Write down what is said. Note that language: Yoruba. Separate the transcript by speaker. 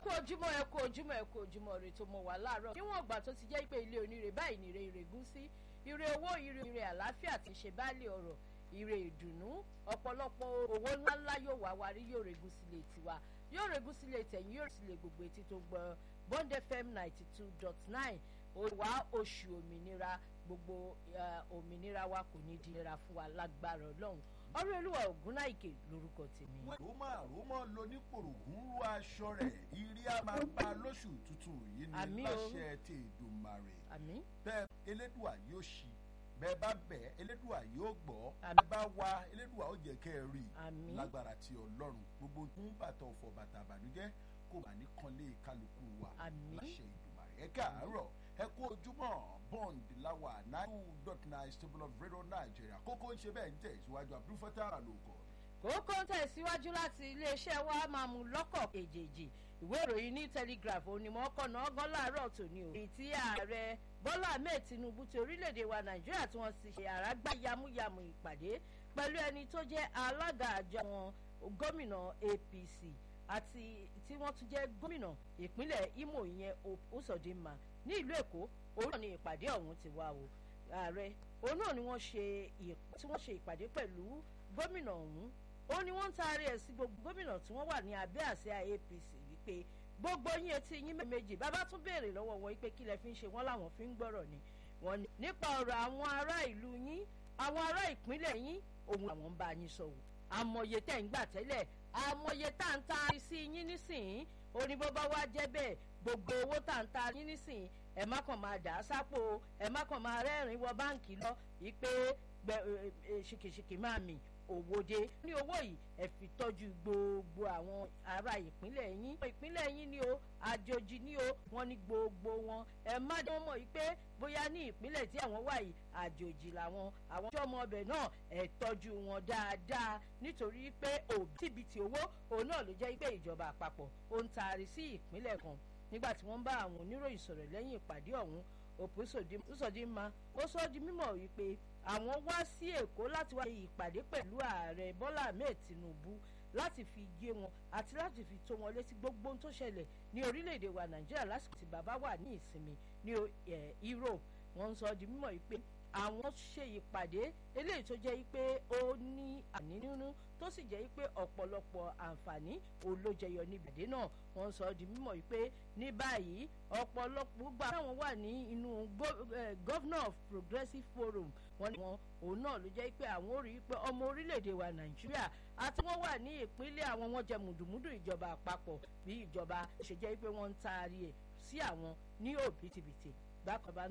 Speaker 1: kú ojúmọ́ ẹ kú ojúmọ́ ẹ kú ojúmọ́ rè tó mọ wà láàárọ̀ níwọ̀n ìgbà tó ti jẹ́ pé ilé oníre báyìí ní ire ìrègùn sí ire owó ire ire àlàáfíà ti ṣe báàlì ọ̀rọ̀ ire ìdùnnú ọ̀pọ̀lọpọ̀ owó ńláńlá yóò wá wárí yóò regún sílé tiwa yóò regún sílé tẹ̀yìn yóò sílé gbogbo etí tó gbọ́ bond fm ninety two dot nine wá oṣù òmìnira gbogbo òmìnira wa kò ní di nira fún wa lágbára ọlọ́run ọrẹ olúwa ògúnnáìkè lórúkọ tèmi.
Speaker 2: roma roma lọ ní pòrògùn ru aṣọ rẹ̀ ìrí a máa bá lóṣù tuntun yìí
Speaker 1: Àmín
Speaker 2: ní
Speaker 1: o.
Speaker 2: láṣẹ tí ìdùnmarè
Speaker 1: àmín
Speaker 2: bẹ́ẹ̀ elédùà yóò ṣí bẹ́ẹ̀ bá bẹ̀ elédùà yóò gbọ́
Speaker 1: Àmín.
Speaker 2: bẹ́ẹ̀ bá wá elédùà ó jẹ́ kẹ́ ẹ rí
Speaker 1: Àmín.
Speaker 2: lágbára ti ọlọ́run gbogbo fún bàtà ọ̀fọ̀ bàtà àbànújẹ́ kò bá ní kanlé kálukú wa
Speaker 1: Àmín.
Speaker 2: láṣẹ ìdùnmarè ẹ káàárọ̀ ẹ kú ojúmọ́ bond láwà nine two dot nine stable of radio nigeria kókó ń ṣe bẹ́ẹ̀ ń tẹ̀ síwájú abdulfatah aloko
Speaker 1: kókó ń tẹ̀síwájú láti iléeṣẹ́ wa máa mú lọ́kọ̀ èjèèjì ìwé ìròyìn ní telegraph onímọ̀ ọkọ̀nà ọgán láàárọ̀ tòní o. èyí tí ààrẹ bọ́lá ahmed tinubu ti orílẹ̀-èdè wa nàìjíríà tí wọ́n ti ṣe àràgbá yamuyamu ìpàdé pẹ̀lú ẹni tó jẹ́ alága àjọ wọn gómìnà apc àti tí wọ́n tún jẹ́ gómìnà ìpínlẹ̀ imo ìyẹn usodima ní ìlú èkó òun náà ni ìpàdé ọ̀hún ti wá o ààrẹ òun náà ni wọ́n ṣe ìp- tí wọ́n ṣe ìpàdé pẹ̀lú gómìnà ọ̀hún ó ní wọ́n ń taari ẹ̀ sí gbogbo gómìnà tí wọ́n wà ní abẹ́ àsíá apc wípé gbogbo yín etí yín méjì bàbá tún béèrè lọ́wọ́ wọn wípé kí lẹ fi ń ṣe wọ́n làwọn fi ń gbọ́rọ̀ ni wọ́n ní nípa ọ̀rọ̀ àwọn ará ìlú yín àwọn ará ìpínlẹ̀ yín òun àwọn ń bá yín sọ̀wọ́ àmọye tẹ̀ ń gbà tẹ́lẹ̀ àmọye tá à ń taari sí yín nísìnyí ó ní bó bá wá jẹ́ bẹ́ẹ̀ gbogbo owó tá à ń taari yín nísìnyí ẹ má kàn máa dà á sápò o, ẹ má kàn máa rẹ́rìn-ín wọ báǹkì lọ wípé gbẹ- ẹ- ẹ- ṣìkìṣìkì máa mì òwòde ní owó yìí ẹ fi tọ́jú gbogbo àwọn ará ìpínlẹ̀ yín ìpínlẹ̀ yín ni o àjòjì ni o wọ́n ní gbogbo wọn ẹ má dé wọn mọ̀ yìí pé bóyá ní ìpínlẹ̀ tí àwọn wà yìí àjòjì làwọn àwọn tí ọmọ ọbẹ̀ náà ẹ tọ́jú wọn dáadáa nítorí pé òbítíbitì owó òun náà ló jẹ́ pé ìjọba àpapọ̀ ó ń taari sí ìpínlẹ̀ kan nígbà tí wọ́n ń bá àwọn oníròyìn sọ̀rọ̀ lẹ́yìn ìpàdé ọ̀hún òpùsọ̀dínmá ó sọ ọ́ di mímọ̀ wípé àwọn wá sí èkó láti wá ṣe ìpàdé pẹ̀lú ààrẹ bọ́lá ahmed tinubu láti fi yé wọn àti láti fi tó wọn létí gbogbo ohun tó ṣẹlẹ̀ ní orílẹ̀-èdè wa nàìjíríà lásìkò tí bàbá wà ní ìsinmi ní eh, europe wọ́n ń sọ ọ́ di mímọ̀ wípé àwọn ṣe ìpàdé eléyìí tó jẹ́ pé ó ní àní nínú tó sì jẹ́ pé ọ̀pọ̀lọpọ̀ àǹfààní òun ló jẹyọ ní ìpàdé náà wọ́n sọ ọ́ di mímọ̀ wípé ní báyìí ọ̀pọ̀lọpọ̀ gbogbo àwọn wà ní inú go- eh, governor of progressive forum wọ́n ní wọn òun náà ló jẹ́ pé àwọn ò rí i pé ọmọ orílẹ̀-èdè wa nàìjíríà àti wọ́n wà ní ìpínlẹ̀ àwọn wọn jẹ mùdùmùdù ìjọba àpapọ̀ bí ìjọba ṣe jẹ́ pé wọ́n ń taari ẹ̀ sí àwọn ní òbítíbitì bákan bá